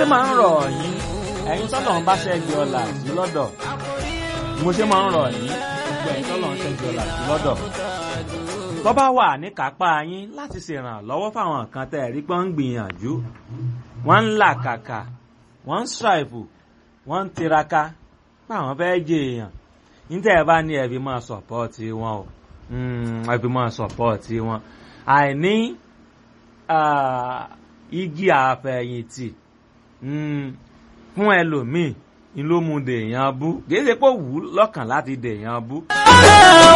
ṣe máa ń rọ̀ yín ẹ̀yin tọ́lọ̀ ń bá ṣẹ́gi ọ̀la sí lọ́dọ̀ mo ṣe máa ń rọ̀ yín gbogbo ẹ̀yin tọ́lọ̀ ń ṣẹ́gi ọ̀la sí lọ́dọ̀ tó bá wà ní kápá yín láti ṣèrànlọ́wọ́ fáwọn kan tẹ́ ẹ̀ rí pé ń gbìyànjú wọ́n ń làkàkà wọ́n ń ṣàìfù wọ́n ń tiraka fáwọn fẹ́ jẹ èèyàn níta ẹ̀ bá ní ẹ̀bí máa sọ̀pọ́ọ̀tì wọn o ẹ̀bí máa sọ̀pọ́ọ̀tì wọn àìní igi àfẹ̀yìntì fún ẹlòmíì ni ló mú dèèyàn bú kì í ṣe pé ó wù ú lọ́kàn láti dèèyàn bú.